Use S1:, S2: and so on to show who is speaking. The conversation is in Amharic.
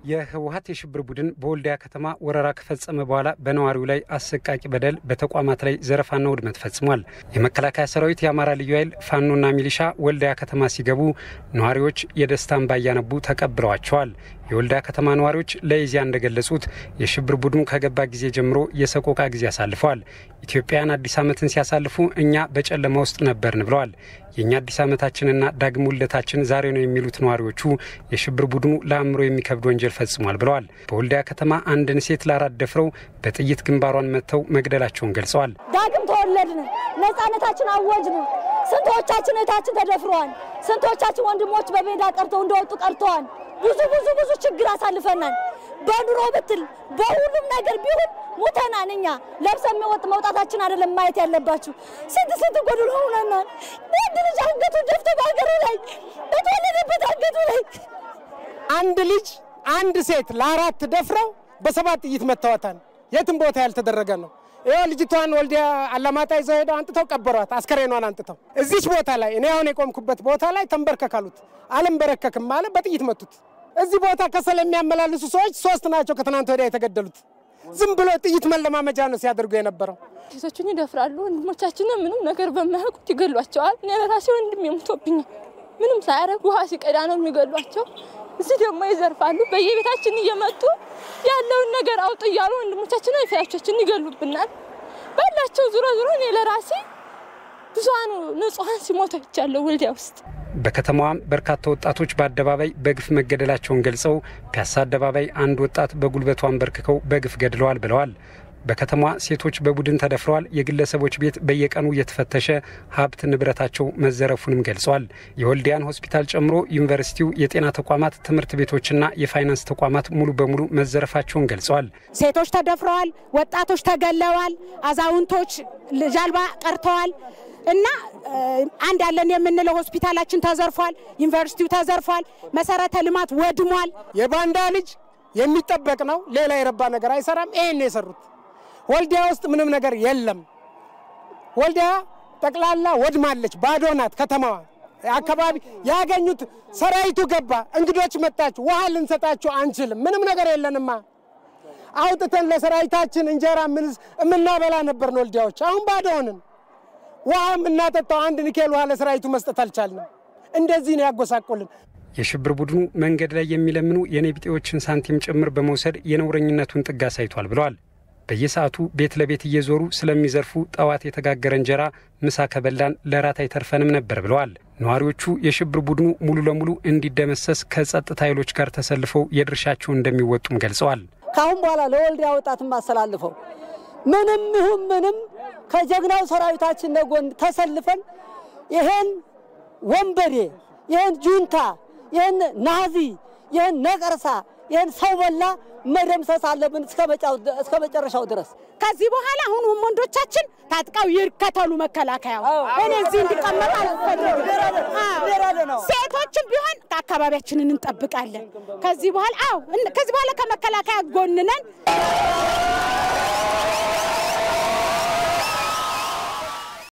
S1: የህወሀት የሽብር ቡድን በወልዲያ ከተማ ወረራ ከፈጸመ በኋላ በነዋሪው ላይ አሰቃቂ በደል፣ በተቋማት ላይ ዘረፋና ውድመት ፈጽሟል። የመከላከያ ሰራዊት፣ የአማራ ልዩ ኃይል፣ ፋኖና ሚሊሻ ወልዲያ ከተማ ሲገቡ ነዋሪዎች የደስታ እንባ እያነቡ ተቀብለዋቸዋል። የወልዲያ ከተማ ነዋሪዎች ለኢዜአ እንደገለጹት የሽብር ቡድኑ ከገባ ጊዜ ጀምሮ የሰቆቃ ጊዜ አሳልፈዋል። ኢትዮጵያውያን አዲስ ዓመትን ሲያሳልፉ እኛ በጨለማ ውስጥ ነበርን ብለዋል። የእኛ አዲስ ዓመታችንና ዳግም ውልደታችን ዛሬ ነው የሚሉት ነዋሪዎቹ የሽብር ቡድኑ ለአእምሮ የሚከብድ ወንጀል ፈጽሟል ብለዋል። በወልዲያ ከተማ አንድን ሴት ለአራት ደፍረው በጥይት ግንባሯን መጥተው መግደላቸውን ገልጸዋል።
S2: ዳግም ተወለድን፣ ነጻነታችን አወጅን። ስንቶቻችን እህታችን ተደፍረዋል። ስንቶቻችን ወንድሞች በሜዳ ቀርተው እንደወጡ ቀርተዋል። ብዙ ብዙ ብዙ ችግር አሳልፈናል። በኑሮ ብትል በሁሉም ነገር ቢሆን ሙተናን። እኛ ለብሰን የሚወጥ መውጣታችን አይደለም ማየት ያለባችሁ። ስንት ስንት ጎድሎ ሆነናል። ወንድ ልጅ አንገቱ ደፍቶ በሀገሩ ላይ በተወለደበት አንገቱ ላይ
S3: አንድ ልጅ አንድ ሴት ለአራት ደፍረው በሰባት ጥይት መተዋታል። የትም ቦታ ያልተደረገ ነው። ይኸው ልጅቷን ወልዲያ አላማጣ ይዘው ሄደው አንጥተው ቀበሯት። አስከሬኗን አንጥተው እዚች ቦታ ላይ እኔ አሁን የቆምኩበት ቦታ ላይ ተንበርከካሉት። አልንበረከክም አለ። በጥይት መቱት። እዚህ ቦታ ከሰል የሚያመላልሱ ሰዎች ሶስት ናቸው ከትናንት ወዲያ የተገደሉት። ዝም ብሎ ጥይት መለማመጃ ነው ሲያደርጉ የነበረው።
S4: ሴቶችን ይደፍራሉ። ወንድሞቻችንን ምንም ነገር በማያውቁት ይገሏቸዋል። እኔ ለራሴ ወንድም የሞቶብኛል። ምንም ሳያደርግ ውሃ ሲቀዳ ነው የሚገሏቸው። እዚህ ደግሞ ይዘርፋሉ። በየቤታችን እየመጡ ያለውን ነገር አውጡ እያሉ ወንድሞቻችንን ፊታቾችን ይገሉብናል። ባላቸው ዙሮ ዙሮ እኔ ለራሴ ብዙሀኑ ንጹሀን ሲሞቱ አይቻለሁ ወልዲያ ውስጥ።
S1: በከተማዋም በርካታ ወጣቶች በአደባባይ በግፍ መገደላቸውን ገልጸው ፒያሳ አደባባይ አንድ ወጣት በጉልበቱ አንበርክከው በግፍ ገድለዋል ብለዋል። በከተማዋ ሴቶች በቡድን ተደፍረዋል። የግለሰቦች ቤት በየቀኑ እየተፈተሸ ሀብት ንብረታቸው መዘረፉንም ገልጸዋል። የወልዲያን ሆስፒታል ጨምሮ ዩኒቨርሲቲው፣ የጤና ተቋማት፣ ትምህርት ቤቶችና የፋይናንስ ተቋማት ሙሉ በሙሉ መዘረፋቸውን ገልጸዋል።
S5: ሴቶች ተደፍረዋል። ወጣቶች ተገለዋል። አዛውንቶች ልጅ አልባ ቀርተዋል። እና አንድ ያለን የምንለው ሆስፒታላችን ተዘርፏል። ዩኒቨርሲቲው ተዘርፏል። መሰረተ ልማት ወድሟል።
S3: የባንዳ ልጅ የሚጠበቅ ነው። ሌላ የረባ ነገር አይሰራም። ይሄን የሰሩት ወልዲያ ውስጥ ምንም ነገር የለም። ወልዲያ ጠቅላላ ወድማለች። ባዶ ናት ከተማዋ። አካባቢ ያገኙት ሰራዊቱ ገባ። እንግዶች መጣችሁ፣ ውሃ ልንሰጣችሁ አንችልም። ምንም ነገር የለንማ። አውጥተን ለሰራዊታችን እንጀራ የምናበላ ነበርን ወልዲያዎች። አሁን ባዶ ሆንን። ውሃ የምናጠጣው አንድ ኒኬል ውሃ ለሰራዊቱ መስጠት አልቻልንም። እንደዚህ ነው ያጎሳቆልን።
S1: የሽብር ቡድኑ መንገድ ላይ የሚለምኑ የኔቢጤዎችን ሳንቲም ጭምር በመውሰድ የነውረኝነቱን ጥግ አሳይቷል ብለዋል። በየሰዓቱ ቤት ለቤት እየዞሩ ስለሚዘርፉ ጠዋት የተጋገረ እንጀራ ምሳ ከበላን ለራት አይተርፈንም ነበር ብለዋል። ነዋሪዎቹ የሽብር ቡድኑ ሙሉ ለሙሉ እንዲደመሰስ ከጸጥታ ኃይሎች ጋር ተሰልፈው የድርሻቸውን እንደሚወጡም ገልጸዋል።
S2: ከአሁን በኋላ ለወልዲያ ወጣትም አስተላልፈው ምንም ይሁን ምንም ከጀግናው ሰራዊታችን ነጎን ተሰልፈን ይሄን ወንበዴ፣ ይሄን ጁንታ፣ ይሄን ናዚ፣ ይሄን ነቀርሳ፣ ይሄን ሰው በላ መደምሰስ አለብን እስከ መጨረሻው ድረስ።
S5: ከዚህ በኋላ አሁን ወንዶቻችን ታጥቀው ይከተሉ መከላከያው። እኔ እዚህ እንዲቀመጥ አልፈልግም። ሴቶችም ቢሆን አካባቢያችንን እንጠብቃለን። ከዚህ በኋላ አዎ፣ ከዚህ በኋላ ከመከላከያ ጎን ነን።